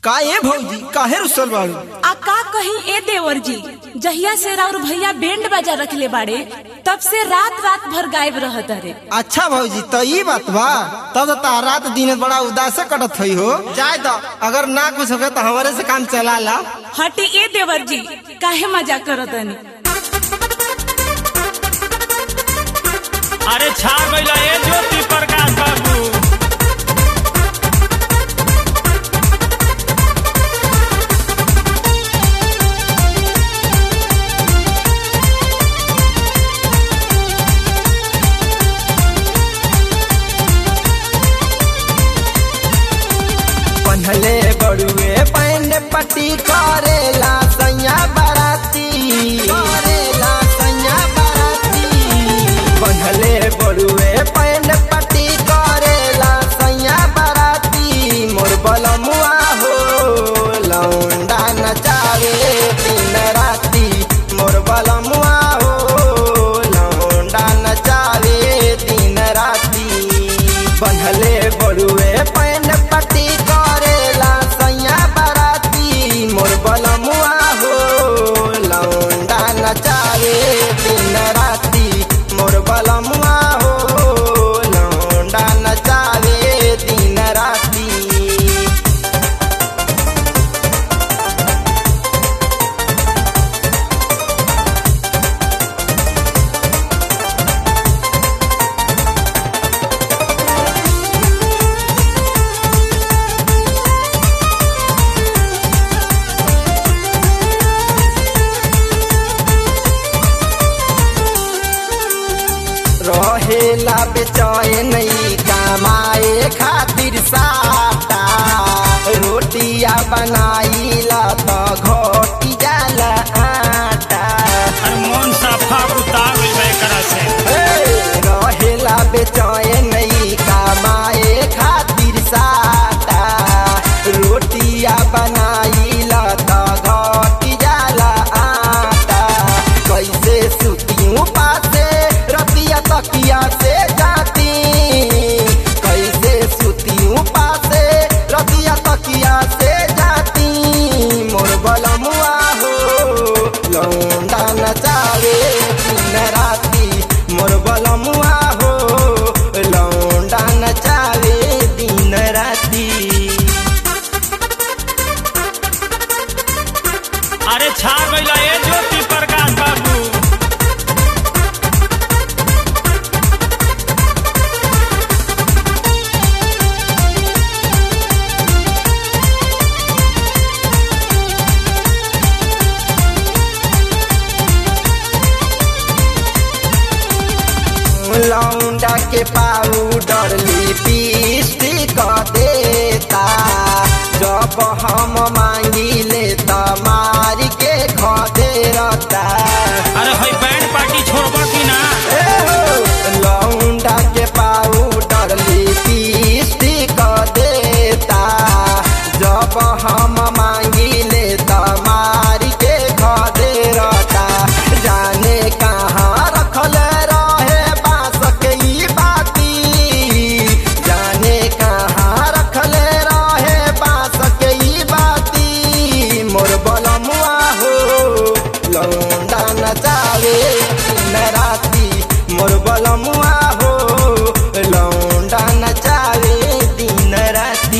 का ए भौजी काहे रुसल बाड़ू आ का कही ए देवर जी जहिया से राउर भैया बैंड बाजा रखले बाड़े तब से रात रात भर गायब रहत रे अच्छा भौजी तो ई बात बा तब तो तार रात दिन बड़ा उदास कटत हई हो जाए तो अगर ना कुछ होगा तो हमारे से काम चला ला हटी ए देवर जी काहे मजा करतनी अरे छा गइला ए ज्योति प्रकाश बाबू पहले बड़ुए पैंड पट्टी करेला सैया बाराती करेला सैया बाराती पहले बड़ुए पैंड पट्टी करेला सैया बाराती मोर बलमुआ हो लौंडा नचावे दिन राती मोर बलमुआ हो लौंडा नचावे दिन राती बंधले बड़ुए पैन पट्टी करेला सैया बाराती मोर बलमुआ हो लौंडा नचावे दिन राती मोर बलमुआ हो लौंडा नचावे दिन राती रहेला बेचैन कमाए खातिर साटा रोटिया बनाईला त घटी जाला आटा अरे मन साफा उतार गइल बा एकरा से हे, रहेला बेचैन कमाए खातिर साटा रोटिया बनाईला त घटी जाला आटा कैसे सुतियूं पासे रतिया तकिया से जाती कैसे सुतियूं पासे रतिया तकिया से जाती मोर बलमुआ हो लौंडा नचावे दिन राती मोर बलमुआ हो लौंडा नचावे दिन राती अरे छा गइला ए ज्योति प्रकाश बाबू लौंडा के पाउडर लिपस्टिक देता जब हम मांगी ले त मार के खदे रहता अरे हई बैंड पार्टी छोड़बा कि ना ए हो, लौंडा के पाउडर लिपस्टिक देता जब हम मांगी ले त मार के खदे रहता जाने कहाँ रखल रहे बांस के ई बाती जाने कहाँ रखल रहे बांस के ई बाती मोर बलमुआ हो लौंडा नचावे दिन राती मोर बलमुआ हो लौंडा नचावे दिन राती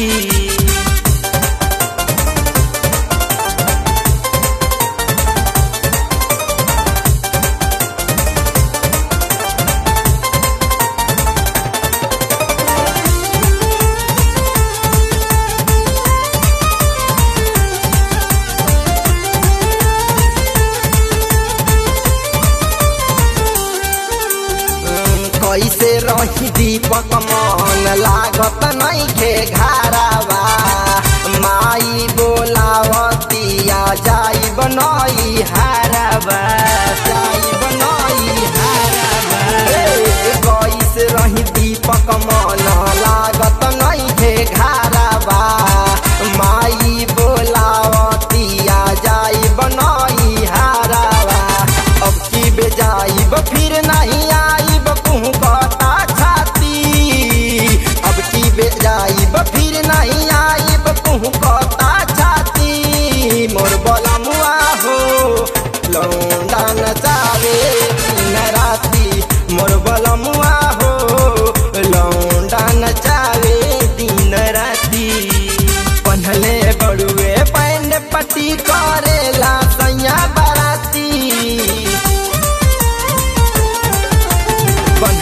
कैसे रही दीपक मन लागत नहीं खे घरावा माई बोलावतिया जाई बनई हारावा जाई बनई हारावा ए, कैसे रही दीपक मन लागत नहीं खे घरावा माई बोलावतिया जाई बनई हारावा अब की बेजाइब फिर नहीं आइब कहूँ कहता छाती अब की बेजाइब फिर नहीं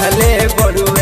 लिखले बड़ुए